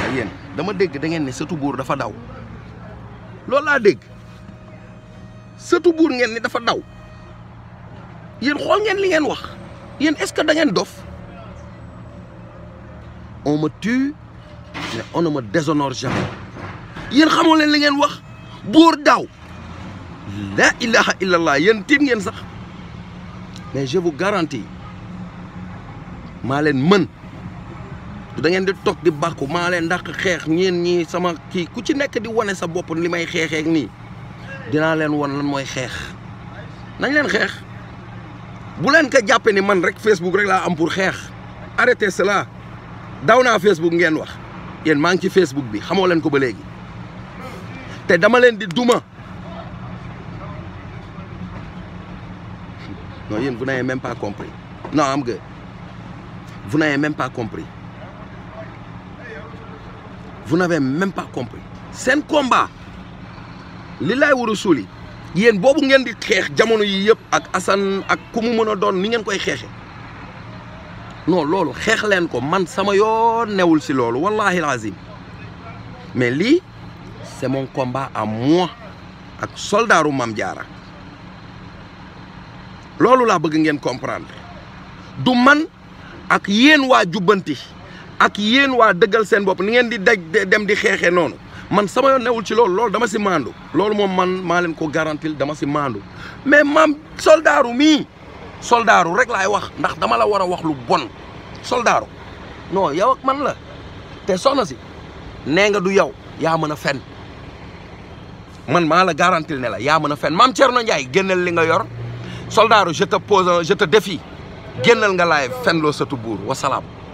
yéen dama dégg da ngeen ne sëtu buur dafa daw loolu laa dégg sëtu buur ngeen ni dafa daw yéen xool ngeen li ngeen wax yéen est-ce que da ngeen dof on me tue mais on ne me déshonore jamais yéen xamoo leen li ngeen wax buur daw la ilaha illallah yéen tiit ngeen sax mais je vous garantis maa leen mën da ngeen di toog di bàkku maa leen ndax xeex ñeen ñii sama kii ku ci nekk di wane sa bopp li may xeexeek nii dinaa leen won lan mooy xeex nañ leen xeex bu leen ko jàppee ni man rek Facebook rek laa am pour xeex arrêtez cela daw naa Facebook ngeen wax yéen maa ngi ci Facebook bi xamoo leen ko ba léegi te dama leen di duma non yéen vous n'avez même pas compris non am nga vous n'avez même pas compris vous n'avez même pas compris seen combat li laay war a suuli yéen boobu ngeen di xeex jamono yi yëpp ak Assane ak ku mu mën a doon ni ngeen koy xeexe non loolu xeex leen ko man sama yoon newul si loolu wallahi alazim mais lii c'est mon combat à moi ak soldaaru Mame Diarra loolu laa bëgg ngeen comprendre du man ak yéen waa jubbanti ak yéen waa dëggal seen bopp ni ngeen di daj dem di xeexee noonu man sama yoon newul ci loolu loolu dama si maandu loolu moom man maa leen ko garantil dama si maandu mais maam soldaaru mii soldaaru rek laay wax ndax dama la war a wax lu bon soldaaru non yow ak man la te soxna si nee nga du yow yaa mën a fen man maa la garantil ne la yaa mën a fen maam Thierno Ndiaye génneel li nga yor soldaaru je te pose je te défie génnal nga laay fen loo satu buur wasalaam